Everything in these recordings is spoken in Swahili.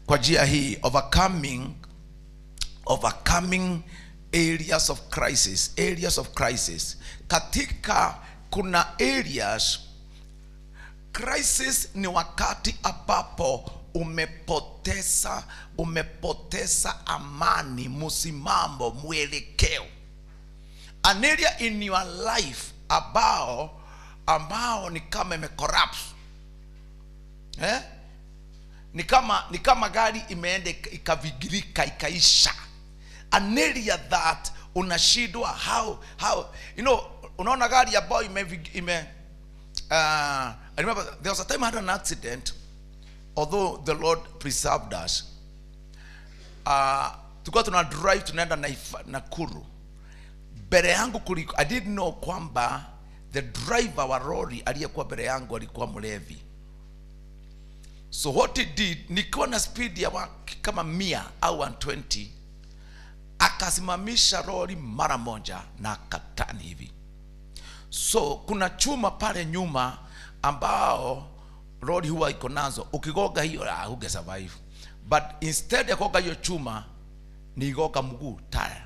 kwa njia hii overcoming overcoming areas of crisis areas of crisis katika kuna areas crisis ni wakati ambapo umepoteza umepoteza amani msimamo mwelekeo an area in your life ambao ambao ni kama imecorrupt eh? ni kama ni kama gari imeenda ika- ikavigirika ikaisha an area that unashindwa how how you know unaona gari ambayo ime, ime uh, I remember there was a time I had an accident although the Lord preserved us uh, tulikuwa tuna drive tunaenda Naifa- Nakuru mbele yangu kuliko I didn't know kwamba the driver wa lori aliyekuwa mbele yangu alikuwa mlevi so what he did nikiwa na speed ya wa- kama mia au 120 akasimamisha lori mara moja na akatani hivi so kuna chuma pale nyuma ambao lori huwa iko nazo ukigoga hiyo ah, huge survive but instead ya kugoga hiyo chuma nigoga mguu taya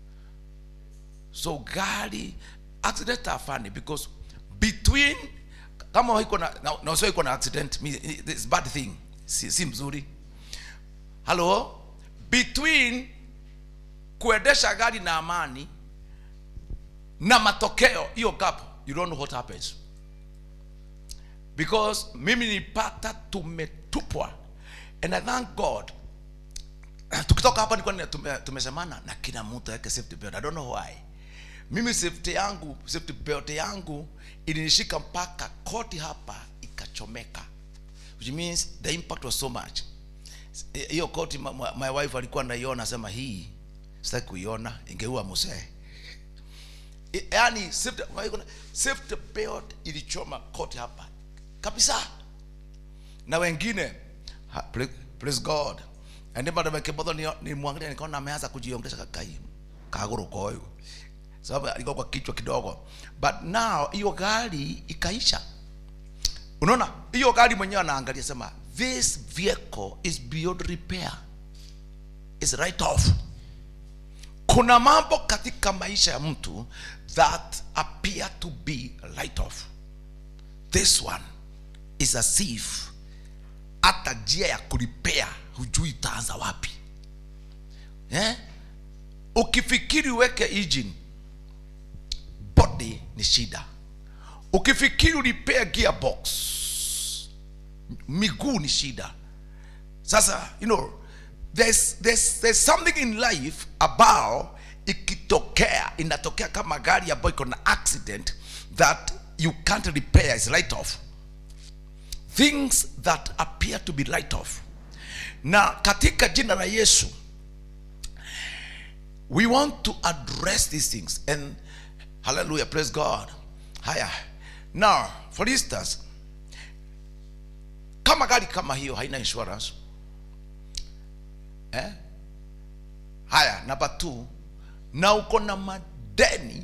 so gari accident are funny because between kama iko na na, na usio iko na accident mi- this bad thing si, si mzuri hello between kuendesha gari na amani na matokeo hiyo gap you don't know what happens because mimi nipata tumetupwa and i thank god tukitoka hapa nilikuwa tume, tumesemana na kila mtu aweke safety belt i don't know why mimi safety yangu safety belt yangu ilinishika mpaka koti hapa ikachomeka which means the impact was so much hiyo koti my, my wife alikuwa naiona sema hii sitaki kuiona ingeua musee I- yaani safety, safety belt ilichoma koti hapa kabisa na wengine ha, praise, praise god andi bado mekebodho ni, ni mwangalia nikaona ameanza kujiongesha kakai kaguru koyo sababu alikuwa kwa kichwa kidogo but now hiyo gari ikaisha unaona hiyo gari mwenyewe anaangalia sema this vehicle is beyond repair is right off kuna mambo katika maisha ya mtu that appear to be right off this one is as if hata njia ya kulipea hujui itaanza wapi eh? ukifikiri uweke engine body ni shida ukifikiri ulipea gearbox miguu ni shida sasa you know there's, there's, there's something in life about ikitokea inatokea kama gari ambayo iko na accident that you can't repair is right off things that appear to be right off na katika jina la yesu we want to address these things and hallelujah praise god haya now for instance kama gari kama hiyo haina insurance eh? haya namba two na uko na madeni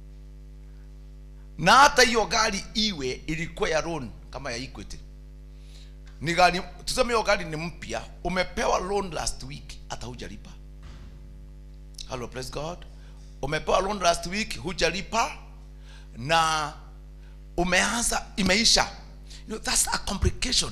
na hata hiyo gari iwe ilikuwa ya loan kama ya equity ni gari tuseme hiyo gari ni mpya umepewa loan last week hata hujalipa hello praise god umepewa loan last week hujalipa na umeanza imeisha you know, that's a complication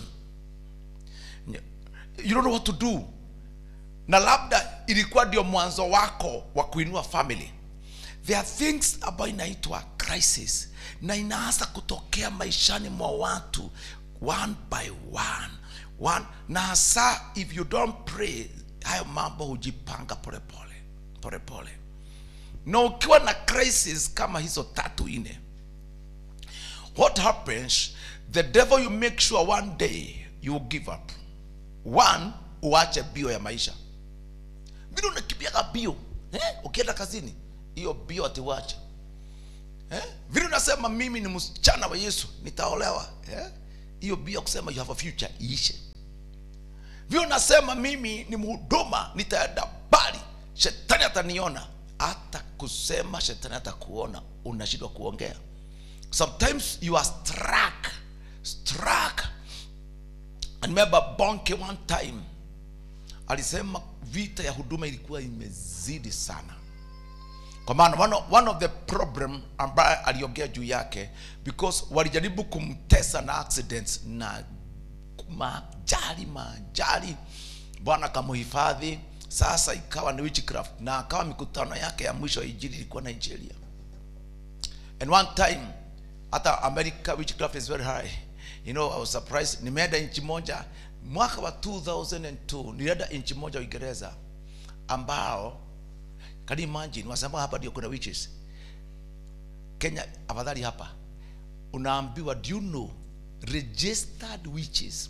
you don't know what to do na labda ilikuwa ndio mwanzo wako wa kuinua family there are things ambayo inaitwa crisis na inaanza kutokea maishani mwa watu one by one, one na hasa if you don't pray hayo mambo hujipanga polepole polepole na ukiwa na crisis kama hizo tatu nne what happens the devil you make sure one day you will give up one uache bio ya maisha vile unakimbiaga bio eh? ukienda kazini hiyo bio atiwache eh? vile unasema mimi ni msichana wa yesu nitaolewa eh? hiyo bio kusema you have a future iishe vile unasema mimi ni mhuduma nitaenda bali shetani ataniona hata kusema shetani atakuona unashindwa kuongea sometimes you are struck struck and remember bonke one time alisema vita ya huduma ilikuwa imezidi sana kwa maana one of, one of the problem ambaye aliongea juu yake because walijaribu kumtesa na accidents na majali majali bwana akamuhifadhi sasa ikawa ni witchcraft na akawa mikutano yake ya mwisho ya injili ilikuwa nigeria and one time hata america witchcraft is very high you know i was surprised nimeenda nchi moja mwaka wa 2002 nilienda nchi moja uingereza ambao can you imagine wasema hapa ndio kuna witches kenya afadhali hapa unaambiwa do you know registered witches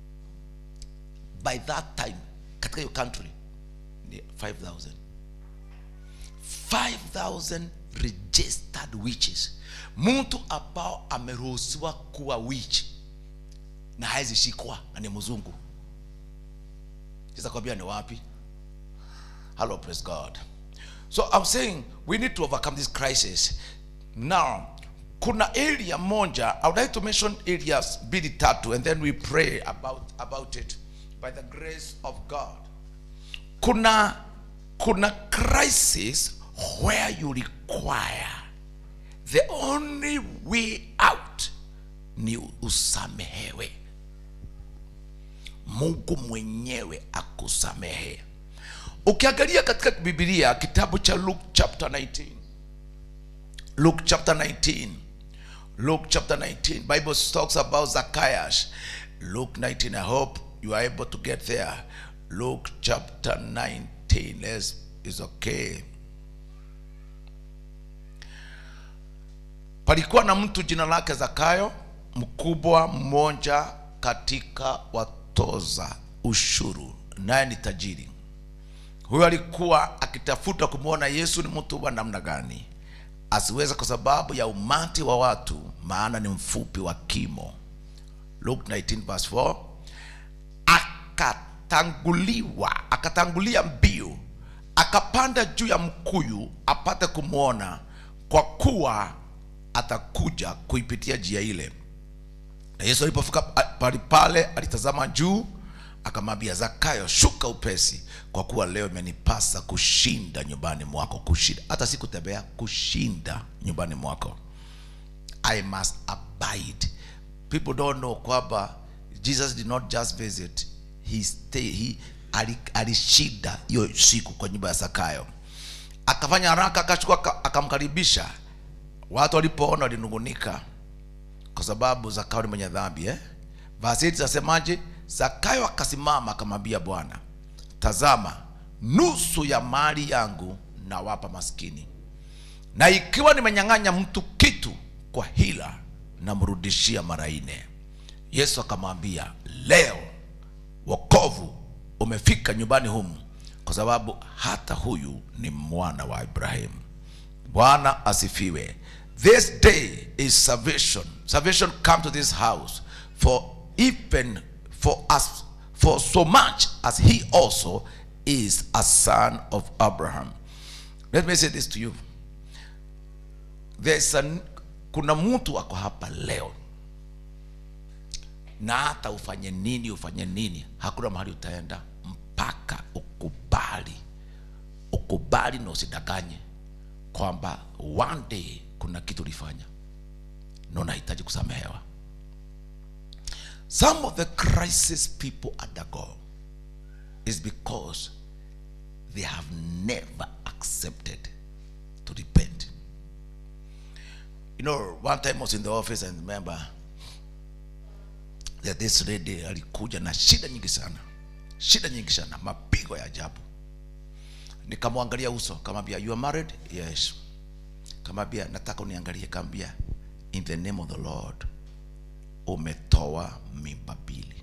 by that time katika hiyo country ni 5000 5000 registered witches mtu ambao ameruhusiwa kuwa witch na hawezi shikwa na ni mzungu sasa kwambia ni wapi hello praise god so i'm saying we need to overcome this crisis now kuna area moja i would like to mention areas mbili tatu and then we pray about, about it by the grace of god kuna kuna crisis where you require the only way out ni usamehewe mungu mwenyewe akusamehe ukiangalia katika bibilia kitabu cha luke chapter 19 luke chapter 19 luke chapter 19 bible talks about zacchaeus luke 19 i hope you are able to get there luke chapter 19 Let's, is okay palikuwa na mtu jina lake zakayo mkubwa mmoja katika watoza ushuru naye ni tajiri huyo alikuwa akitafuta kumwona yesu ni mtu wa namna gani asiweza kwa sababu ya umati wa watu maana ni mfupi wa kimo luke 19 verse 4 akatanguliwa akatangulia mbio akapanda juu ya mkuyu apate kumwona kwa kuwa atakuja kuipitia njia ile na yesu alipofika pali pale alitazama juu akamwambia zakayo shuka upesi kwa kuwa leo imenipasa kushinda nyumbani mwako kushinda hata si kutembea kushinda nyumbani mwako i must abide people don't know kwamba jesus did not just visit he stay, he ali- alishinda hiyo siku kwa nyumba ya zakayo akafanya haraka akachukua aka- akamkaribisha watu walipoona walinungunika kwa sababu zakayo ni mwenye dhambi eh? vasiti zasemaje zakayo akasimama akamwambia bwana tazama nusu ya mali yangu nawapa maskini na ikiwa nimenyang'anya mtu kitu kwa hila namrudishia mara nne yesu akamwambia leo wokovu umefika nyumbani humu kwa sababu hata huyu ni mwana wa ibrahimu bwana asifiwe this day is salvation salvation come to this house for even for us for so much as he also is a son of abraham let me say this to you There's an, kuna mtu ako hapa leo na hata ufanye nini ufanye nini hakuna mahali utaenda mpaka ukubali ukubali na usidanganye kwamba one day kuna kitu ulifanya na unahitaji kusamehewa some of the crisis people undergo is because they have never accepted to repent you know one time I was in the office and remember that this lady alikuja na shida nyingi sana shida nyingi sana mapigo ya ajabu nikamwangalia uso kamwambia you are married yes kamwambia nataka uniangalie kamwambia in the name of the lord umetoa mimba mbili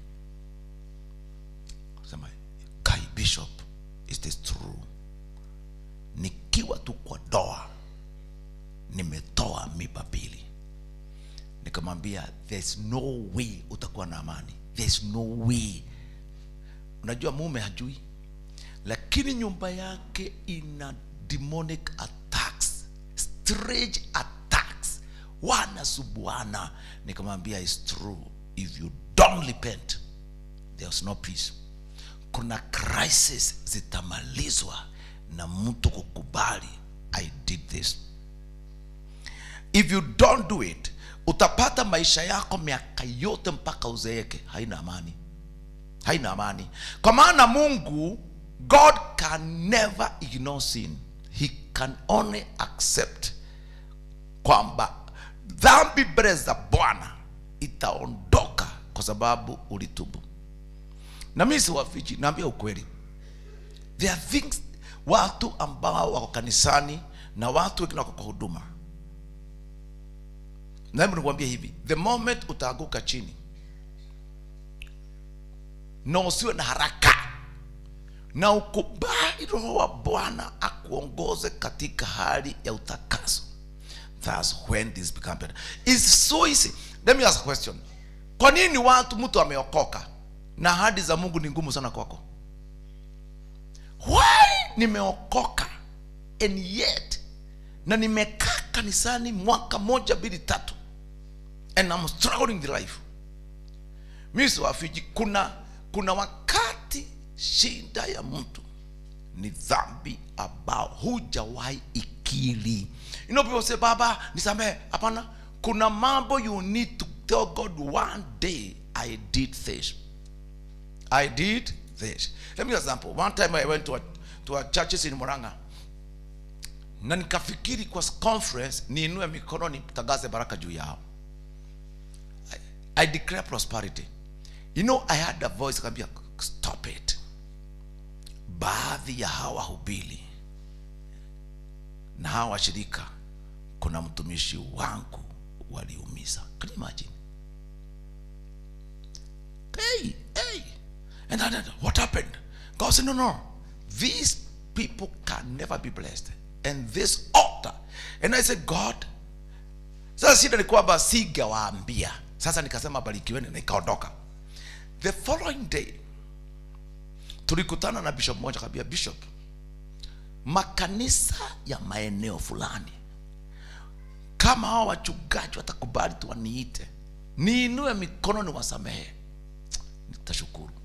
sema kai bishop is this true nikiwa tu kwa doa nimetoa mimba mbili nikamwambia there's no way utakuwa na amani there's no way unajua mume hajui lakini nyumba yake ina demonic attacks strange attacks wanasubuana nikamwambia is true if you don't repent there's no peace kuna crisis zitamalizwa na mtu kukubali i did this if you don't do it utapata maisha yako miaka yote mpaka uzeeke haina amani haina amani kwa maana mungu god can never ignore sin he can only accept kwamba dhambi mbele za bwana itaondoka kwa sababu ulitubu na mimi siwafichi naambia ukweli there are things watu ambao wako kanisani na watu wengine wako kwa huduma na hebu nikwambie hivi the moment utaanguka chini na usiwe na haraka na ukubali roho wa bwana akuongoze katika hali ya utakaso thats when this become better It's so easy let me ask a question kwa nini watu mtu ameokoka na ahadi za mungu ni ngumu sana kwako why nimeokoka and yet na nimekaa kanisani mwaka moja mbili tatu and I'm struggling with life mi siwafiji kuna kuna wakati shida ya mtu ni dhambi ambao hujawahi ikili you know people say baba nisamehe hapana kuna mambo you need to tell god one day i did this i did this let me give you an example one time i went to a, to a churches in moranga na nikafikiri kwa conference niinue mikono nitangaze baraka juu yao I, I declare prosperity you know i had a voice akambia stop it baadhi ya hawa hubili na hawa washirika kuna mtumishi wangu waliumiza can you imagine hey hey and then what happened god said no no these people can never be blessed and this altar and i said god sasa shida ni kwamba sigawaambia sasa nikasema barikiweni na ikaondoka the following day tulikutana na bishop mmoja kabia bishop makanisa ya maeneo fulani kama hawa wachungaji watakubali tu waniite niinue mikono ni wasamehe nitashukuru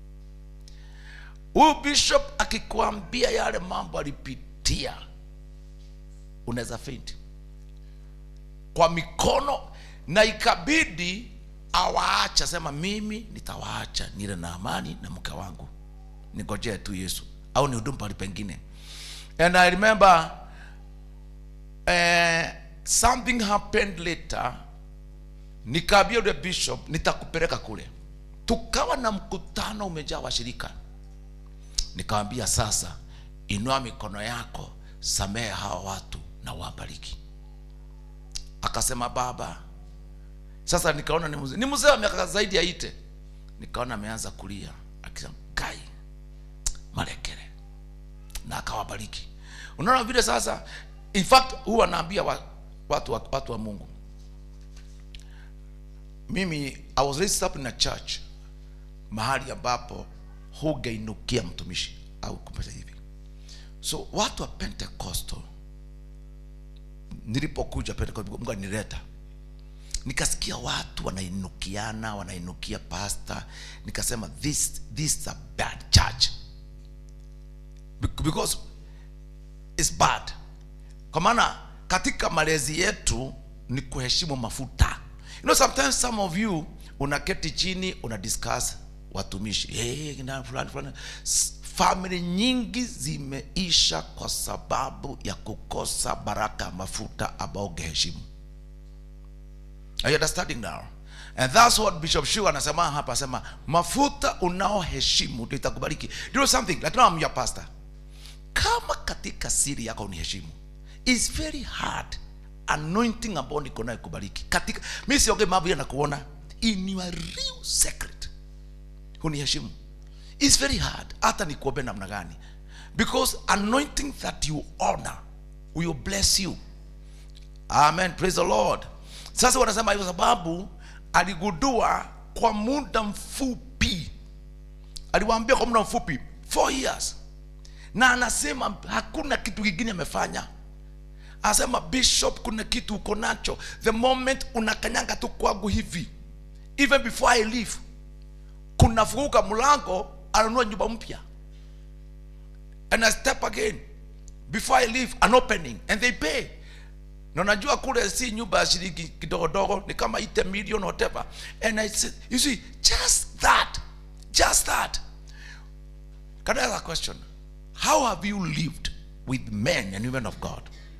huyu bishop akikwambia yale mambo alipitia unaweza faint kwa mikono na ikabidi awaacha sema mimi nitawaacha nile na amani na mke wangu ningojee tu yesu au ni hudumu pali pengine and i remember uh, something happened later nikaambia yule bishop nitakupeleka kule tukawa na mkutano umejaa washirika nikawambia sasa inua mikono yako samehe hawa watu na wabariki akasema baba sasa nikaona ni mzee ni mzee wa miaka zaidi ya ite nikaona ameanza kulia akisema kai malekere na akawabariki unaona vile sasa in fact huwa naambia wa, watu, watu, watu wa mungu mimi i was raised up in a church mahali ambapo hugeinukia mtumishi au kupata hivi so watu wa pentecostal nilipokuja pentecostal mungu alinileta nikasikia watu wanainukiana wanainukia pasta nikasema this, this is a bad church Be- because it's bad kwa maana katika malezi yetu ni kuheshimu mafuta you know sometimes some of you unaketi chini una discuss watumishi hey, na fulani fulani S- family nyingi zimeisha kwa sababu ya kukosa baraka ya mafuta ambao ungeheshimu Are you understanding now? And that's what Bishop Shu anasema hapa asema mafuta unaoheshimu ndio itakubariki. Do you know something? Like now I'm your pastor. Kama katika siri yako uniheshimu. It's very hard anointing ambao niko nayo kubariki. Katika mimi siongee mambo ya nakuona in your real secret. Uniheshimu. It's very hard hata nikuombe namna gani. Because anointing that you honor will bless you. amen praise the lord sasa wanasema hivyo sababu aligundua kwa muda mfupi aliwaambia kwa muda mfupi four years na anasema hakuna kitu kingine amefanya anasema bishop kuna kitu uko nacho the moment unakanyanga tu kwangu hivi even before i leave kunafunguka mlango ananua nyumba mpya and i step again before i leave an opening and they pay na unajua kule si nyumba ya shilingi kidogodogo ni kama ite million whatever and i said you see just that just that can i ask a question how have you lived with men and women of god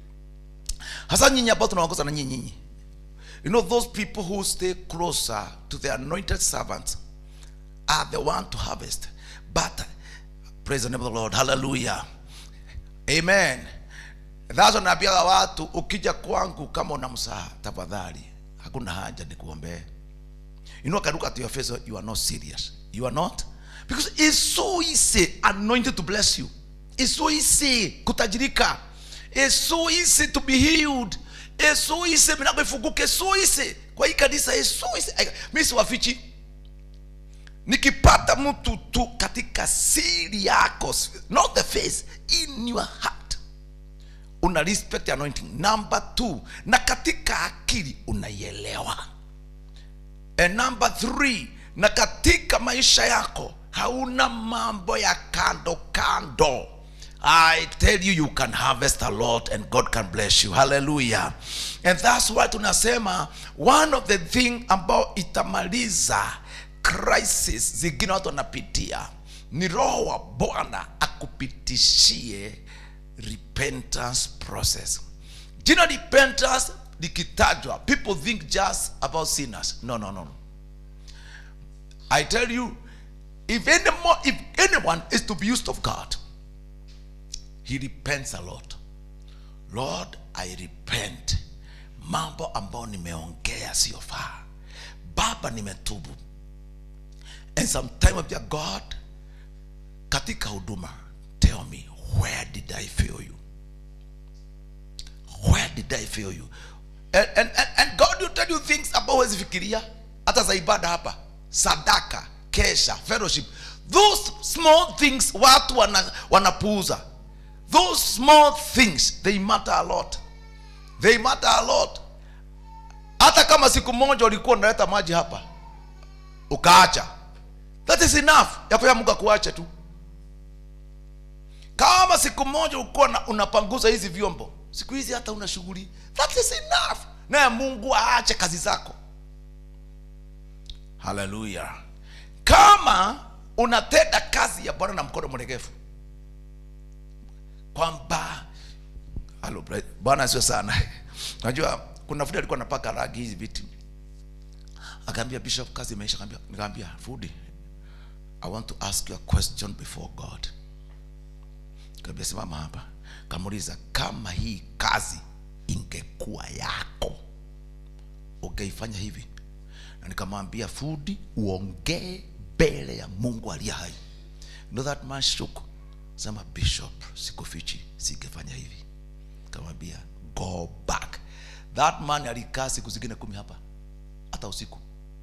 hasa nyinyi ambao tunaongoza na nyinyi nyinyi you know those people who stay closer to the anointed servants are the one to harvest but praise the name of the lord hallelujah amen that's naambiaga watu ukija kwangu kama una msaha tafadhali hakuna haja nikuombee you know I can look at your face you are not serious you are not because it's so easy anointed to bless you it's so easy kutajirika it's so easy to be healed it's so easy milango ifunguke it's so easy kwa hii kanisa it's so easy mimi siwafichi nikipata mtu tu katika siri yako not the face in your heart una respect anointing number two na katika akili unaielewa and number three na katika maisha yako hauna mambo ya kando kando I tell you you can harvest a lot and God can bless you. Hallelujah. And that's why tunasema one of the thing ambao itamaliza crisis zingine watu wanapitia ni roho wa Bwana akupitishie repentance process. Jina repentance likitajwa people think just about sinners. No, no, no. I tell you if any more, if anyone is to be used of God he repents a lot lord i repent mambo ambayo nimeongea siyofaa baba nimetubu and sometime of your god katika huduma tell me where did i fail you where did i fail you and, and, and, and god will tell you things ambao huwezi fikiria hata za ibada hapa sadaka kesha fellowship those small things watu wana, wanapuuza those small things they matter a lot they matter a lot hata kama siku moja ulikuwa unaleta maji hapa ukaacha that is enough ya kwa mungu akuache tu kama siku moja ulikuwa na- unapanguza hizi vyombo siku hizi hata una shughuli that is enough naye mungu aache kazi zako haleluya kama unatenda kazi ya bwana na mkono mregefu kwamba Halo, bra- bwana sio sana najua kuna fundi alikuwa anapaka rangi hizi viti akaambia bishop kazi imeisha Akaambia- nikaambia fudi i want to ask you a question before god kaambia simama hapa kamuuliza kama hii kazi ingekuwa yako ungeifanya hivi na nikamwambia fudi uongee mbele ya mungu aliye hai you know that man shook sema bishop sikufichi singefanya hivi kamwambia go back that man alikaa siku zingine kumi hapa hata usiku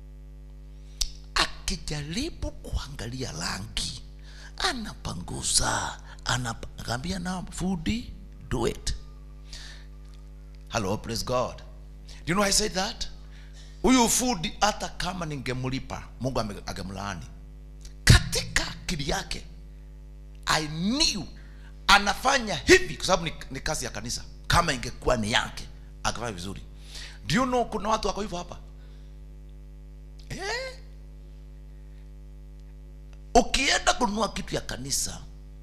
akijaribu kuangalia rangi anapanguza anap- akaambia na fudi do it hello praise god do you know i said that huyu fudi hata kama ningemlipa mungu ame- angemlaani katika akili yake i knew anafanya hivi kwa sababu ni, ni kazi ya kanisa kama ingekuwa ni yake akafanya vizuri do you know kuna watu wako hivyo hapa eh? ukienda kununua kitu ya kanisa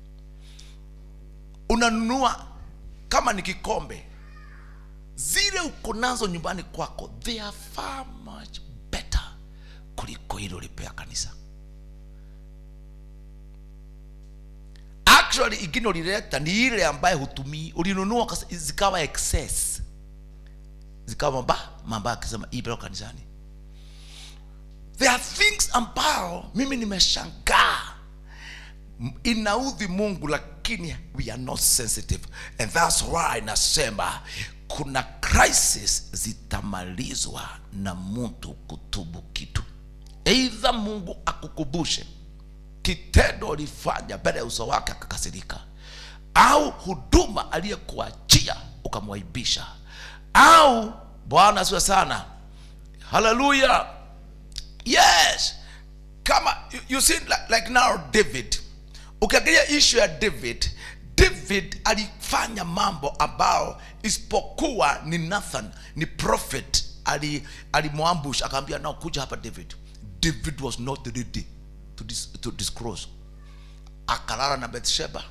unanunua kama ni kikombe zile uko nazo nyumbani kwako they are far much better kuliko hilo ulipea kanisa actually ingine ulileta ni ile ambaye hutumii ulinunua ukasa- zikawa excess zikawa mamba mamba akisema hii peleka kanisani there are things ambao mimi nimeshangaa M- inaudhi mungu lakini we are not sensitive and thats why nasema kuna crisis zitamalizwa na mtu kutubu kitu eidha mungu akukubushe kitendo ulifanya mbele ya uso wake akakasirika au huduma aliyekuachia ukamwaibisha au bwana asiwe sana haleluya yes kama you, you see like, like now david ukiangalia issue ya david david alifanya mambo ambao isipokuwa ni nathan ni prophet ali alimwambush akaambia nao kuja hapa david david was not ready to, dis, to disclose akalala na bethsheba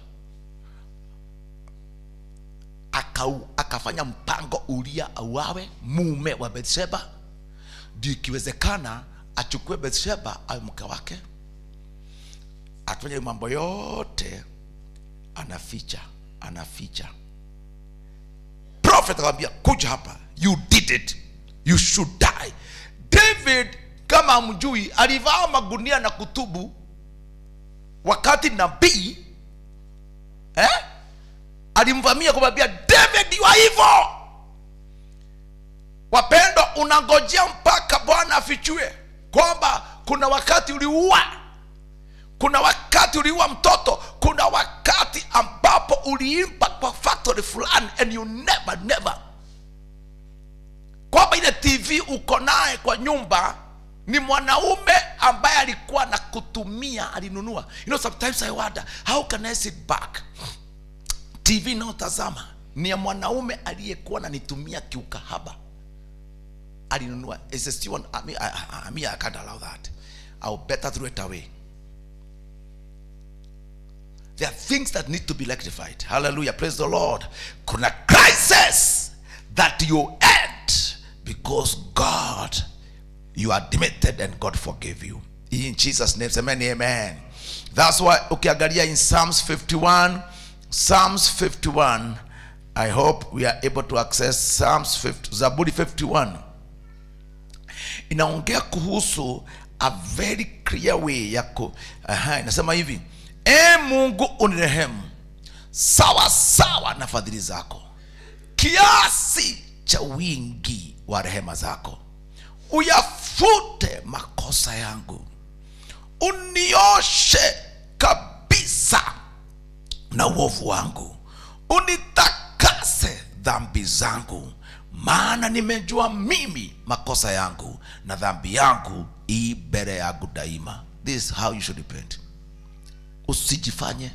akau, akafanya mpango ulia auawe mume wa bethsheba ndio ikiwezekana achukue bethsheba awe mke wake afanye mambo yote anaficha anaficha prophet akamwambia kuja hapa you did it you should die david kama amjui alivaa magunia na kutubu wakati nabii eh? alimvamia kumwambia david wa hivyo wapendwa unangojea mpaka bwana afichue kwamba kuna wakati uliua kuna wakati uliua mtoto kuna wakati ambapo uliimba kwa factory fulani and you never never kwamba ile tv uko naye kwa nyumba ni mwanaume ambaye alikuwa na kutumia alinunua you know sometimes i wonder how can i sit back tv inayotazama ni ya mwanaume aliyekuwa nanitumia kiukahaba alinunua It's a still one, I mean, I, I, I, mean, I can't allow that I'll better throw it away there are things that need to be rectified hallelujah praise the lord kuna crisis that you end because god you are demented and god forgave you in jesus name amen amen that's why ukiangalia in psalms 51 psalms 51 i hope we are able to access psalms 50, zaburi 51 inaongea kuhusu a very clear way yako aha, inasema hivi e mungu unirehemu sawa sawa na fadhili zako kiasi cha wingi wa rehema zako uyafute makosa yangu unioshe kabisa na uovu wangu unitakase dhambi zangu maana nimejua mimi makosa yangu na dhambi yangu ii mbele yangu daima this is how you should repent usijifanye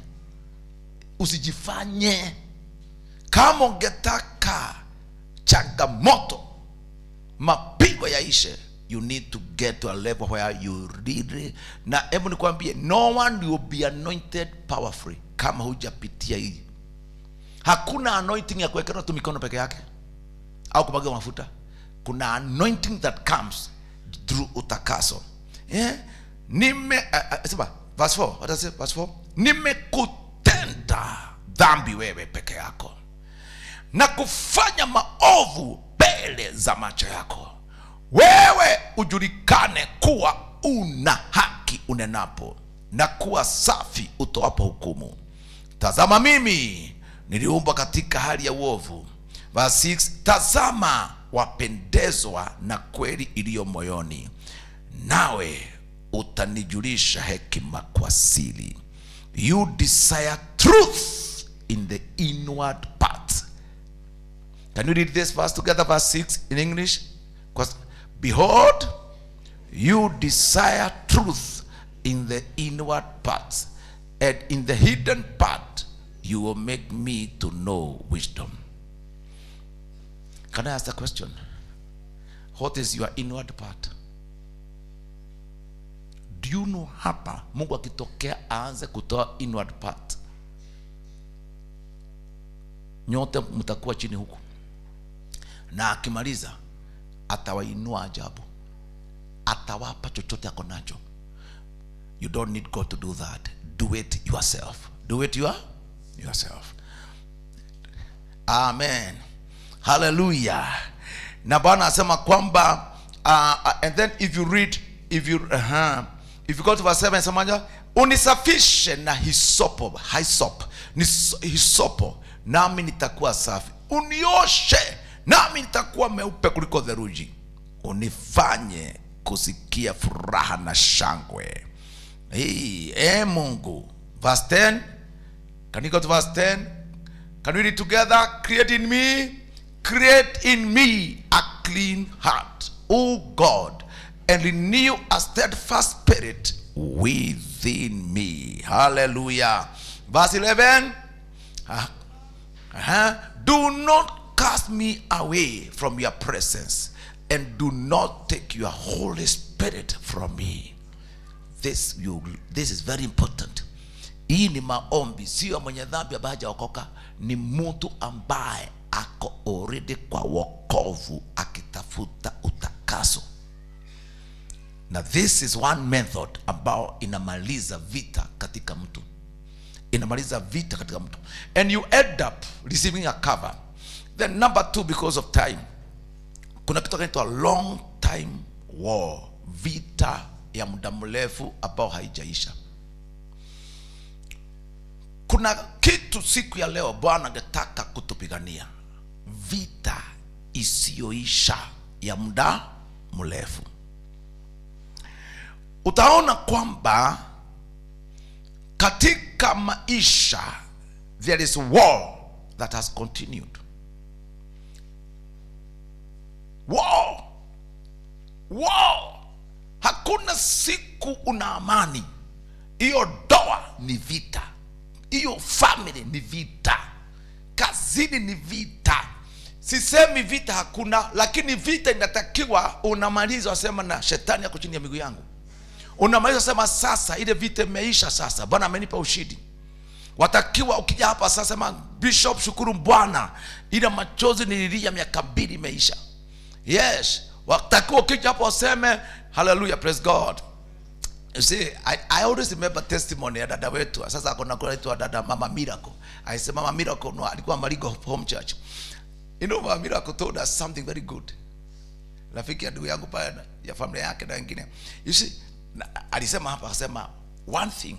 usijifanye kama ungetaka changamoto mapigo yaishe you need to get to a level where you really na hebu nikwambie no one will be anointed powerfully kama hujapitia hii hakuna anointing ya kuwekewa tu mikono peke yake au kumwaga mafuta kuna anointing that comes through utakaso yeah? nime uh, uh, sema verse 4 what does it verse 4 nimekutenda dhambi wewe peke yako na kufanya maovu mbele za macho yako wewe ujulikane kuwa una haki unenapo na kuwa safi utoapo hukumu tazama mimi niliumbwa katika hali ya uovu Verse 6 tazama wapendezwa na kweli iliyo moyoni nawe utanijulisha hekima kwa siri you desire truth in the inward part can you read this verse together verse 6 in english 'Cause, behold you desire truth in the inward parts and in the hidden part you will make me to know wisdom Can I ask a question? What is your inward part? Do you know hapa Mungu akitokea aanze kutoa inward part, nyote mtakuwa chini huku, na akimaliza atawainua ajabu, atawapa chochote ako nacho. You don't need God to do that. Do it yourself. Do it your, yourself. Amen. haleluya na bwana anasema kwamba uh, uh, and then if you read if you uh, if you go to verse 7 semaja unisafishe na hisopo hisop ni hisopo nami nitakuwa safi unioshe nami nitakuwa meupe kuliko theruji unifanye kusikia furaha na shangwe hey, e mungu verse 10 can you go to verse 10 can we read together create in me create in me a clean heart, O God, and renew a steadfast spirit within me. Hallelujah. Verse 11. Ah, uh-huh. Do not cast me away from your presence, and do not take your Holy Spirit from me. This, you, this is very important. Hii ni maombi, sio mwenye dhambi ambaye hajaokoka, ni mtu ambaye ako already kwa wokovu akitafuta utakaso na this is one method ambao inamaliza vita katika mtu inamaliza vita katika mtu and you end up receiving a cover then number two because of time kuna kitu kinaitwa long time war vita ya muda mrefu ambao haijaisha kuna kitu siku ya leo bwana angetaka kutupigania vita isiyoisha ya muda mrefu utaona kwamba katika maisha there is war that has continued war war hakuna siku una amani hiyo doa ni vita hiyo family ni vita kazini ni vita sisemi vita hakuna lakini vita inatakiwa unamaliza wasema na shetani yako chini ya miguu yangu unamaliza sema sasa ile vita imeisha sasa bwana amenipa ushindi watakiwa ukija hapa sasa sema bishop shukuru bwana ile machozi nililia miaka mbili imeisha yes watakiwa ukija hapo waseme hallelujah praise god You see, I, I always remember testimony ya dada wetu sasa akona kunaitwa dada mama miracle aisema mama miracle no, alikuwa marigo home church you know mama miracle told us something very good rafiki ya ndugu yangu pale na- ya familia yake na wengine you see na, alisema hapa akasema one thing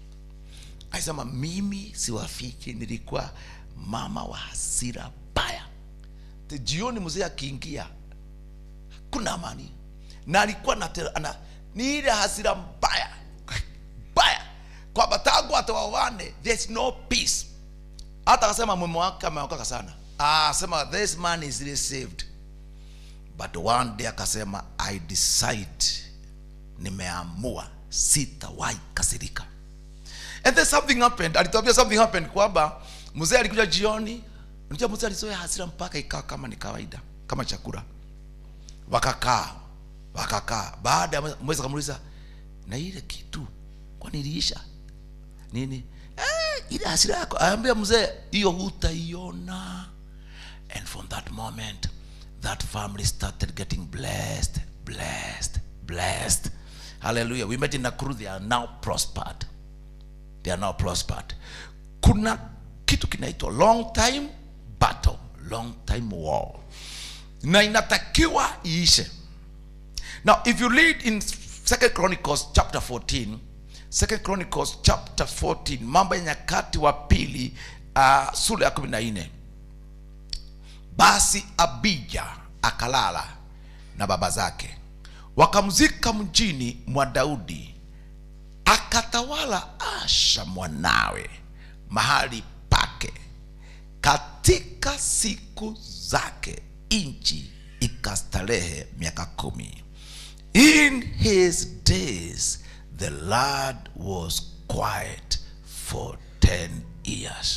alisema mimi siwafiki nilikuwa mama wa hasira baya Te jioni mzee akiingia kuna amani na alikuwa na, ana, ni ile hasira mbaya mbaya kwamba tangu atawawane there's no peace hata akasema mume wake ameokoka sana ah, sema this man is really saved but one day akasema i decide nimeamua sitawahi kasirika and then something happened alituambia something happened kwamba mzee alikuja jioni unajua mzee alizoea hasira mpaka ikawa kama ni kawaida kama chakula wakakaa wakakaa baada ya mwezi akamuuliza na ile kitu kwani iliisha nini eh, ile hasira yako aambia mzee hiyo hutaiona and from that moment that family started getting blessed blessed blessed hallelujah we met in Nakuru they are now prospered they are now prospered kuna kitu kinaitwa long time battle long time war na inatakiwa iishe now if you read in second chronicles chapter 14 second chronicles chapter 14 mambo ya nyakati wa pili uh, sura ya kumi na nne basi abija akalala na baba zake wakamzika mjini mwa daudi akatawala asha mwanawe mahali pake katika siku zake nchi ikastarehe miaka kumi in his days the lord was quiet for 10 years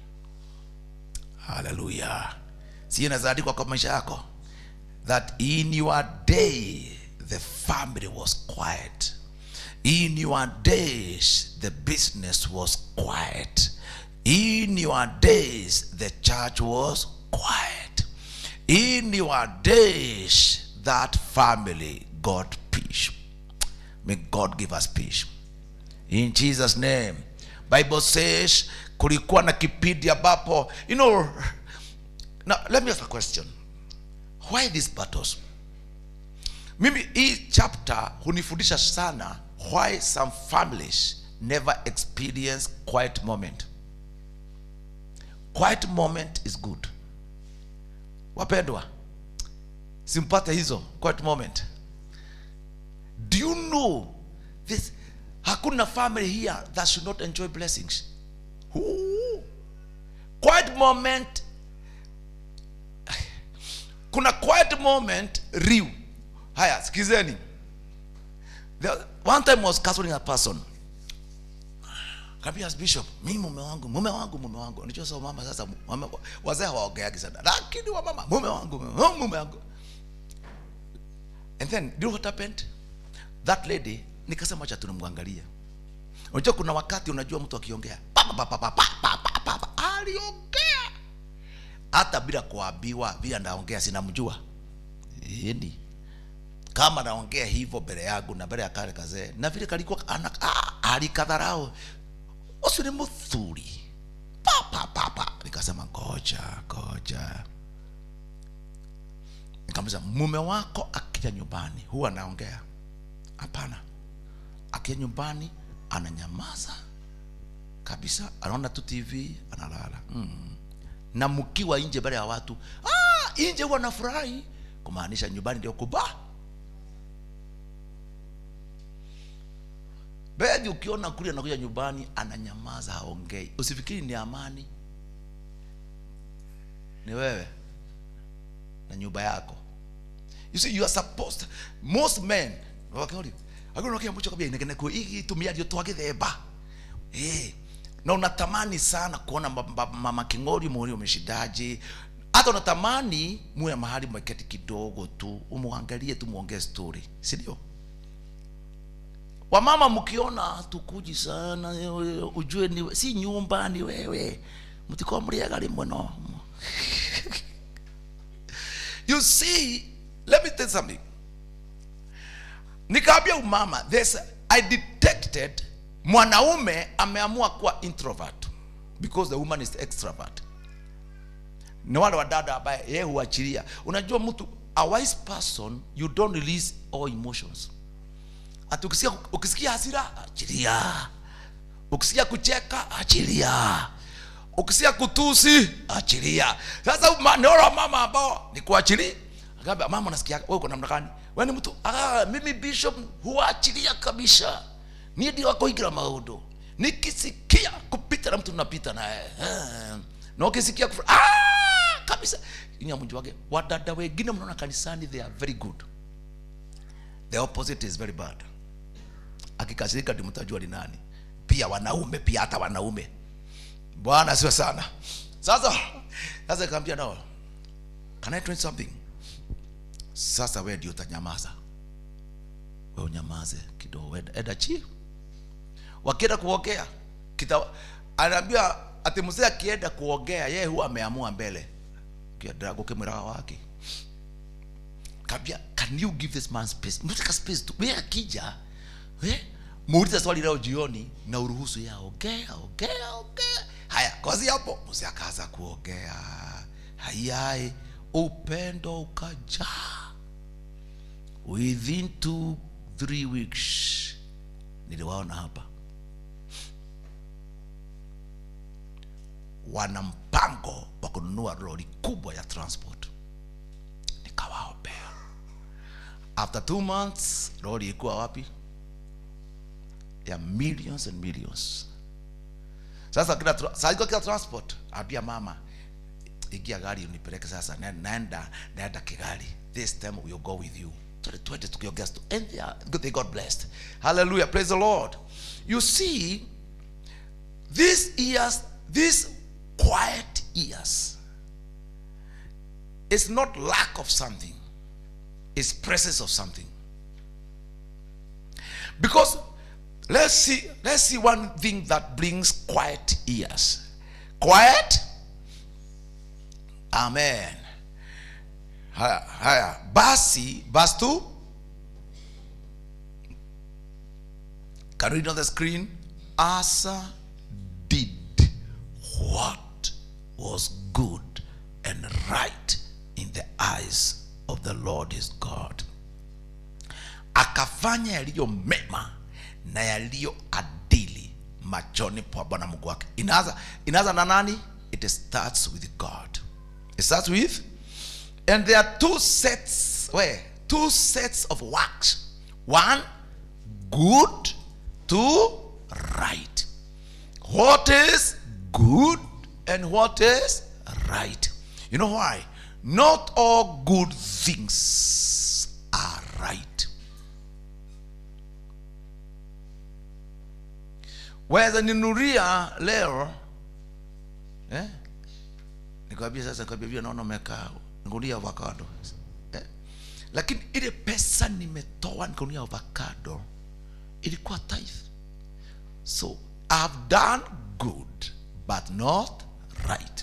haleluya si inazaandikwa kwa maisha yako that in your day the family was quiet in your days the business was quiet in your days the church was quiet in your days that family got peace may god give us peace in jesus name bible says kulikuwa na kipindi ambapo you know now let me ask a question why these battles mimi hii chapter hunifundisha sana why some families never experience quiet moment quiet moment is good wapendwa simpate hizo quiet moment do you know this hakuna family here that should not enjoy blessings Ooh. quiet moment kuna quiet moment riu haya sikizeni The- one time I was counseling a person Kaambia bishop mimi mume wangu mume wangu mume wangu unajua sasa mama sasa mama, wazee hawaongeagi sana lakini wa mama mume wangu mume wangu, mume wangu and then do you know what happened that lady nikasema acha tunamwangalia unajua kuna wakati unajua mtu akiongea pa, pa, pa, pa, pa, pa, pa, pa, pa, aliongea hata bila kuambiwa vile anaongea sinamjua yani kama naongea hivyo mbele yangu na mbele ya kale kazee na vile kalikuwa ana- ah, alikadharau ucio ni muthuri pa pa pa pa nikasema ngoja ngoja nikamwambia mume wako akija nyumbani huwa anaongea hapana akija nyumbani ananyamaza kabisa anaona tu tv analala mm. na mkiwa nje mbele ya watu ah, nje huwa nafurahi kumaanisha nyumbani ndio kubaa Bethi ukiona kule anakuja nyumbani ananyamaza haongei, usifikiri ni amani, ni wewe na nyumba yako. You see you are supposed most men wakori agora kia mucho kabia inegene ku igi tumia dio twage themba eh na unatamani sana kuona ma- ma- mama king'ori muri umeshidaje hata unatamani muwe mahali mweketi kidogo tu umwangalie tu muongee story si ndio wamama mkiona tukuji sana eh, ujue ni si nyumba ni wewe mtikuwa mliaga rimwe no you see let me tell you something nikaambia umama this i detected mwanaume ameamua kuwa introvert because the woman is extrovert ni wale wadada ambaye yeye huachilia unajua mtu a wise person you don't release all emotions ati ukisikia, ukisikia hasira achilia ukisikia kucheka achilia ukisikia kutusi achilia sasa ma- naona mama ambao ni kuachilia akaambia mama unasikia wewe uko namna gani wewe ni mtu ah mimi bishop huachilia kabisa ni ndio wako igira maundu nikisikia kupita na mtu napita naye Ah. na ukisikia kufra- ah kabisa inyamunji wake wadada wengine mnaona kanisani they are very good the opposite is very bad akikasirika ndi mtajua ni nani pia wanaume pia hata wanaume bwana sio sana sasa sasa ikaambia no can I tell you something sasa wewe ndio utanyamaza wewe unyamaze kidogo enda, enda chi wakienda kuongea kita anaambia ati mzee akienda kuongea yeye huwa ameamua mbele kienda gukimwiraga wake kabia can you give this man space mtaka space tu wewe akija eh muulize swali leo jioni na uruhusu ya ongea ongea ongea haya kwazi hapo mzee akaanza kuongea hayai upendo ukajaa within two three weeks niliwaona hapa wana mpango wa kununua lori kubwa ya transport nikawaombea after two months lori ilikuwa wapi ya millions and millions sasa kila tra- saa iko kila transport ambia mama ingia gari unipeleke sasa na- naenda naenda kigali this time we'll go with you twende twende tukiongea sto- and they are, good they got blessed hallelujah praise the lord you see these ears these quiet ears it's not lack of something it's presence of something because let's see let's see one thing that brings quiet ears quiet amen haya haya basi verse 2 can you read on the screen asa did what was good and right in the eyes of the lord his god akafanya yaliyo mema na yaliyo adili machoni pa bwana mungu wake inaanza inaanza na nani it starts with god it starts with and there are two sets where two sets of works one good two right what is good and what is right you know why not all good things are right waweza ninuria leo eh? nikwambia sasa nikwambia vile naona umekaa nikunuria avocado eh? lakini ile pesa nimetoa nikunuria avocado ilikuwa tithe so i've done good but not right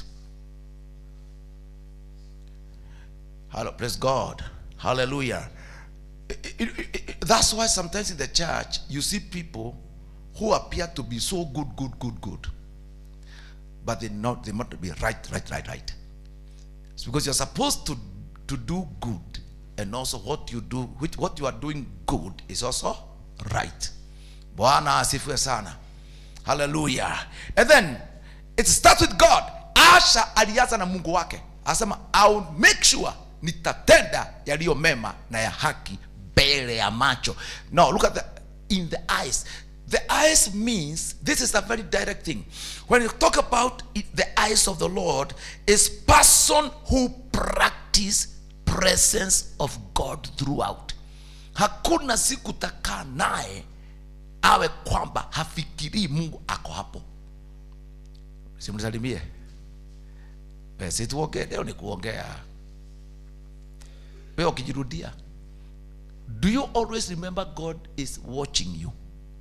Hello, praise God. Hallelujah. It- it- it- it- that's why sometimes in the church you see people who appear to be so good, good, good, good, but they not they not be right, right, right, right. It's because you're supposed to to do good, and also what you do, which what you are doing good is also right. Bwana asifiwe sana. Hallelujah. And then it starts with God. Asha alianza na Mungu wake, asema I'll make sure nitatenda yaliyo mema na ya haki mbele ya macho. No, look at the in the eyes. The eyes means this is a very direct thing. When you talk about it, the eyes of the Lord, is person who practice presence of God throughout. Hakuna siku takaa naye awe kwamba hafikirii mungu ako hapo simsalimie Eh, si tuongee leo ni kuongea wewe ukijirudia do you always remember god is watching you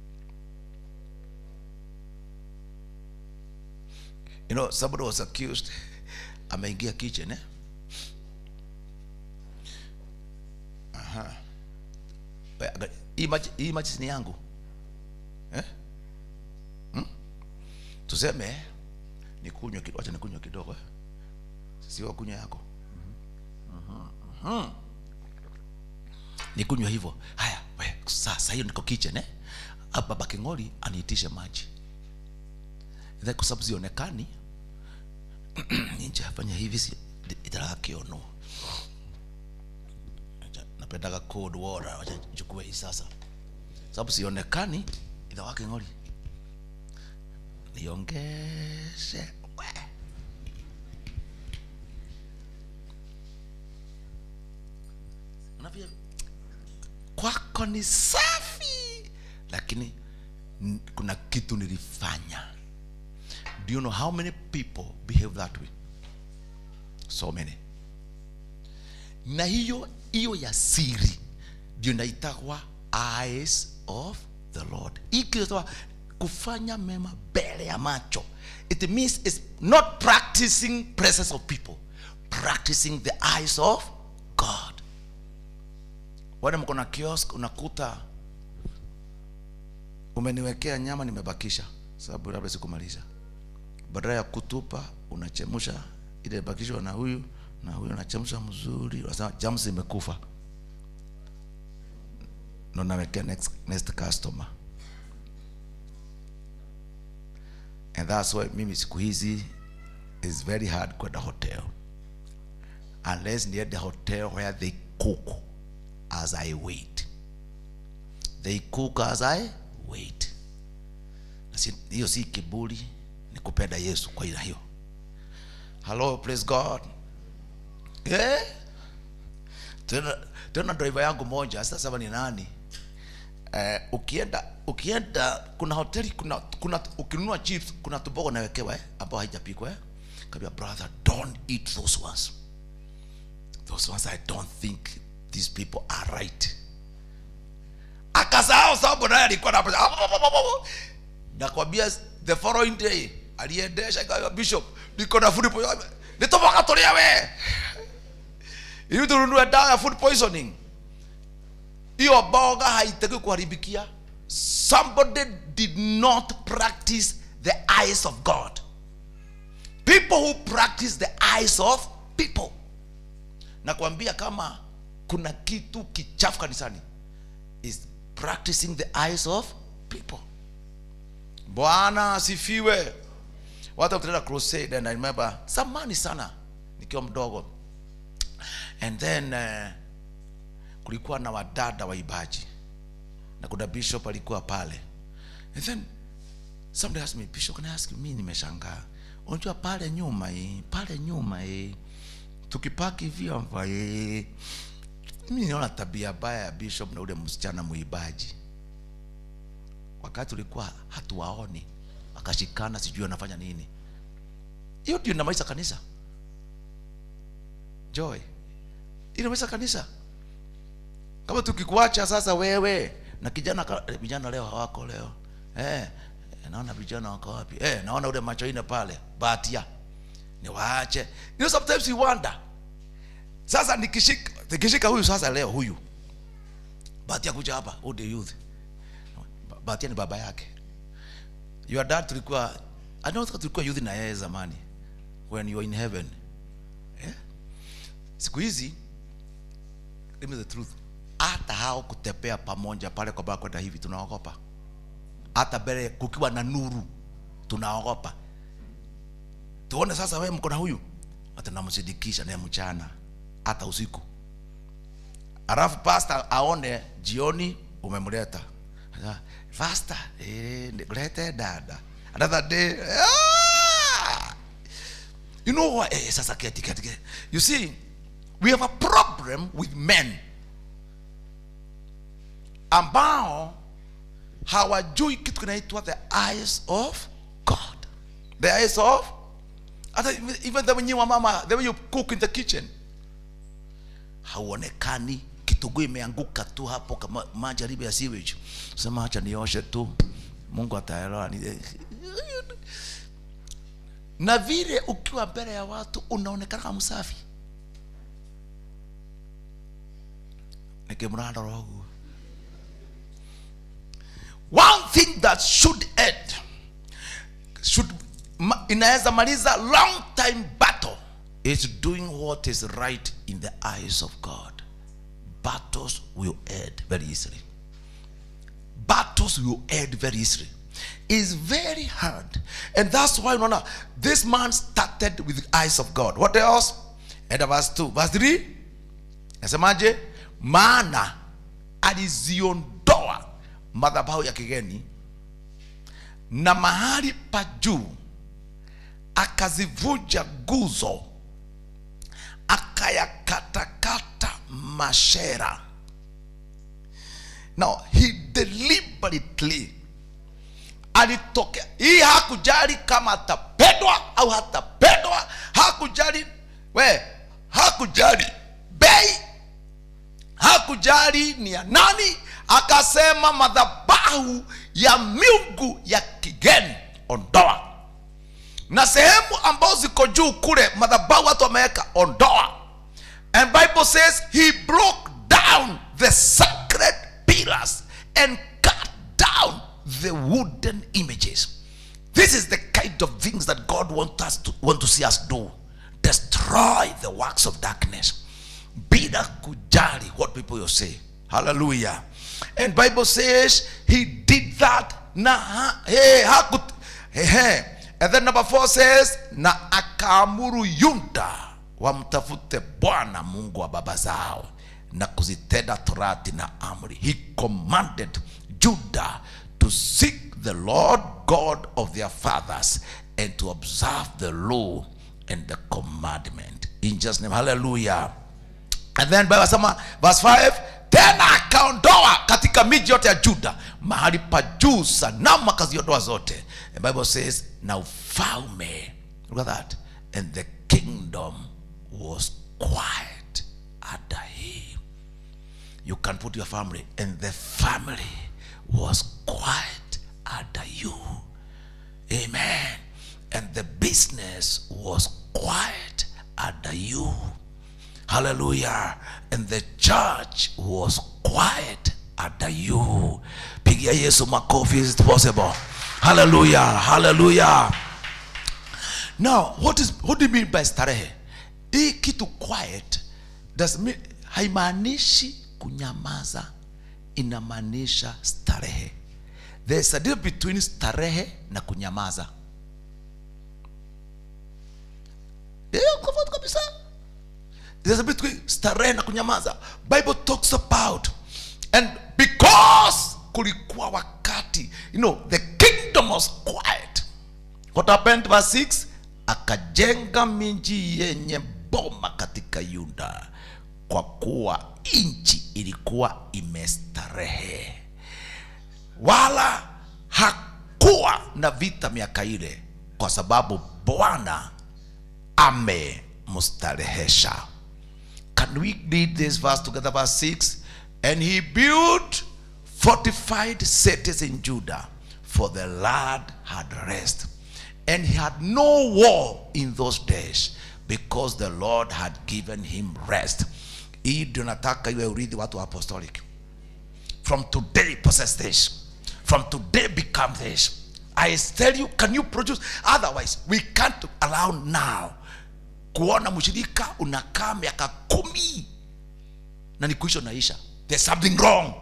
you know somebody was accused ameingia kitchen eh? Aha. We, aga- hii maji- hii maji si ni yangu eh? hmm? tuseme nikunywe kidogo acha nikunywe kidogo eh? sio kunywa yako Mhm. nikunywe hivyo haya we sasa hiyo niko kitchen eh? Hapa baba king'ori aniitishe maji then kwa sababu zionekani ninjafanya hivi si itaraga kiono Acha, napendaga cold water wacha chukue hii sasa sababu sionekani idha wake ng'ori niongeze we Unavyo- kwako ni safi lakini n- kuna kitu nilifanya do you know how many people behave that way so many na hiyo hiyo ya siri ndio inaitagwa eyes of the lord ikiitwa kufanya mema mbele ya macho it means it's not practicing presence of people practicing the eyes of god wale mko na kiosk unakuta umeniwekea nyama nimebakisha sababu labda sikumaliza badala ya kutupa unachemsha ile bakishwa na huyu na huyu unachemsha mzuri unasema jams imekufa ndo nawekea next, next customer and that's why mimi siku hizi is very hard kwenda hotel unless niende hotel where they cook as i wait they cook as i wait Na si- hiyo si kiburi ni kupenda yesu kwa ila hiyo hello praise god eh? tena tena driver yangu moja sasa sema ni nani eh, ukienda ukienda kuna hoteli kuna, kuna ukinunua chips kuna tubogo nawekewa eh, ambao haijapikwa eh? kabia brother don't eat those ones those ones i don't think these people are right akasahau sababu naye alikuwa na nakwambia the following day aliendesha ikawa bishop niko na food poisoning nitoboka tulia we ili tununue dawa ya food poisoning hiyo boga haitaki kuharibikia somebody did not practice the eyes of god people who practice the eyes of people nakwambia kama kuna kitu kichafu kanisani is practicing the eyes of people bwana asifiwe watu wakitenda crusade and i remember zamani sana nikiwa mdogo and then uh, kulikuwa na wadada waibaji na kuna bishop alikuwa pale and then somebody asked me bishop can I ask you mi nimeshangaa unajua pale nyuma hii pale nyuma hii tukipaki vyombo hii mi naona tabia baya ya bishop na ule msichana muibaji wakati ulikuwa hatuwaoni wakashikana sijui wanafanya nini hiyo ndio inamaliza kanisa joy inamaliza kanisa kama tukikuacha sasa wewe na kijana ka- eh, vijana leo hawako leo eh, eh, naona vijana wako wapi eh, naona ule macho ine pale batia ni waache you know, sometimes you wonder sasa nikishika nikishika huyu sasa leo huyu batia kuja hapa who the youth Ba- batia ni baba yake your dad tulikuwa I don't think tulikuwa youth na yeye zamani when you were in heaven eh? siku hizi give me the truth hata hao kutembea pamoja pale kwa baba kwenda hivi tunaogopa hata mbele kukiwa na nuru tunaogopa tuone sasa wewe mko na huyu hata namsidikisha naye mchana hata usiku alafu pasta aone jioni umemleta Sasa, pasta eh, lete dada another day ah! you know what eh, sasa keti keti keti. you see we have a problem with men ambao hawajui kitu kinaitwa the eyes of god the eyes of hata even- even the wenyewe wa mama the way you cook in the kitchen hauonekani kitunguu imeanguka tu hapo kama majaribu ya sewage sema acha nioshe tu mungu ataelewa ni- na vile ukiwa mbele ya watu unaonekana kama msafi nikimranda rogu one thing that should end should ma, inaweza maliza long time battle is doing what is right in the eyes of god battles will end very easily battles will end very easily is very hard and that's why unaona this man started with the eyes of god what else and verse 2 verse 3 nasemaje maana aliziondoa madhabahu ya kigeni na mahali pa juu akazivunja nguzo akayakatakata mashera now he deliberately alitokea hii hakujali kama atapendwa au hatapendwa hakujali we hakujali bei hakujali ni ya nani akasema madhabahu ya miungu ya kigeni ondoa na sehemu ambazo ziko juu kule madhabahu watu wameweka ondoa and bible says he broke down the sacred pillars and cut down the wooden images this is the kind of things that god want us to want to see us do destroy the works of darkness bila kujali what people will say hallelujah and bible says he did that na ha, hey, hakut, hey, hey. and then number four says na akaamuru yuda wamtafute bwana mungu wa baba zao na kuzitenda torati na amri he commanded judah to seek the lord god of their fathers and to observe the law and the commandment in jesus name hallelujah and then bible sema verse 5 tena akaondoa katika miji yote ya juda mahali pa juu sanamu akaziondoa zote the bible says na ufalme look at that and the kingdom was quiet under him you can put your family and the family was quiet under you amen and the business was quiet under you hallelujah and the church was quiet under you pigia yesu makofi is it possible hallelujah hallelujah now what is what do you mean by starehe hii kitu quiet does mean haimaanishi kunyamaza inamaanisha starehe there's a difference between starehe na kunyamaza Eh, tofauti kabisa there's a bit between starehe na kunyamaza bible talks about and because kulikuwa wakati you know the kingdom was quiet what happened verse 6 akajenga miji yenye boma katika yuda kwa kuwa nchi ilikuwa imestarehe wala hakukuwa na vita miaka ile kwa sababu bwana amemstarehesha can we read this verse together verse 6 and he built fortified cities in judah for the lord had rest and he had no war in those days because the lord had given him rest hii ndio nataka iwe urithi watu wa apostolic from today possess this from today become this i tell you can you produce otherwise we can't allow now kuona mshirika unakaa miaka kumi na ni kuisha unaisha there's something wrong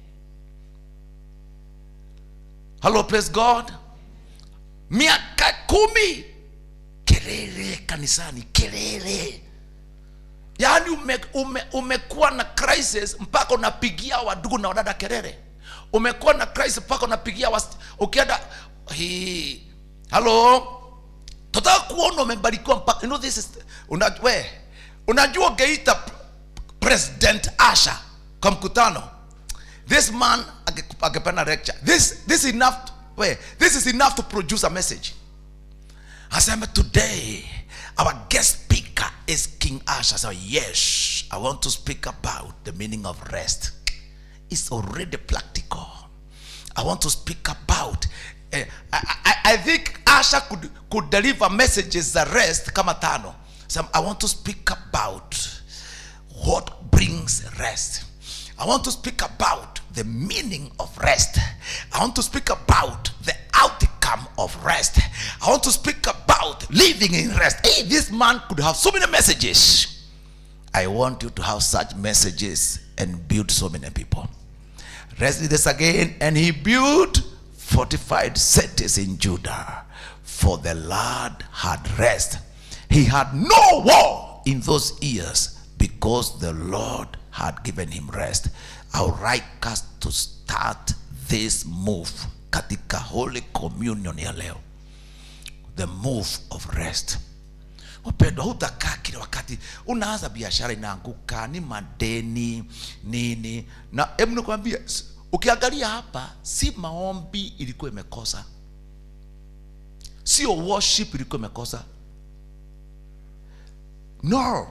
hello praise god miaka kumi kelele kanisani kelele yaani ume, ume, umekuwa na crisis mpaka unapigia wadugu na wadada kelele umekuwa na crisis mpaka unapigia wasi- ukienda hii halo tutaka kuona umebarikiwa mpaka you know this is una, we unajua ungeita p- president asha kwa mkutano this man age- angependa lecture this this enough we this is enough to produce a message asema today our guest speaker is king asha so yes i want to speak about the meaning of rest it's already practical i want to speak about eh, I, I, I think asha could, could deliver messages za rest kama tano so i want to speak about what brings rest i want to speak about the meaning of rest i want to speak about the outcome of rest i want to speak about living in rest hey this man could have so many messages i want you to have such messages and build so many people Let's read this again. And he built fortified cities in Judah, for the Lord had rest. He had no war in those years because the Lord had given him rest. I would like us to start this move katika Holy Communion ya leo. The move of rest upendo hutakaa kila wakati unaanza biashara inaanguka ni madeni nini na hebu nikwambia s- ukiangalia hapa si maombi ilikuwa imekosa sio worship ilikuwa imekosa no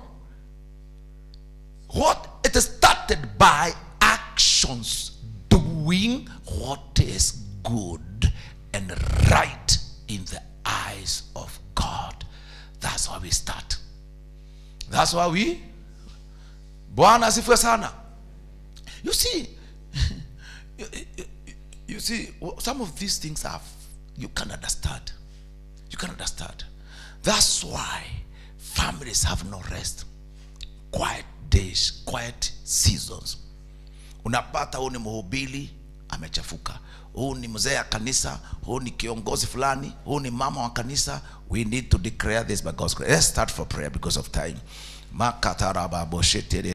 what it started by actions doing what is good and right in the eyes of god that's how we start that's why we bwana asifiwe sana you see you, you, you see some of these things are you can understand you can understand that's why families have no rest quiet days quiet seasons unapata huu ni mhubiri amechafuka huu ni mzee ya kanisa huu ni kiongozi fulani huu ni mama wa kanisa we need to declare this by God's grace let's start for prayer because of time makatarababoshetere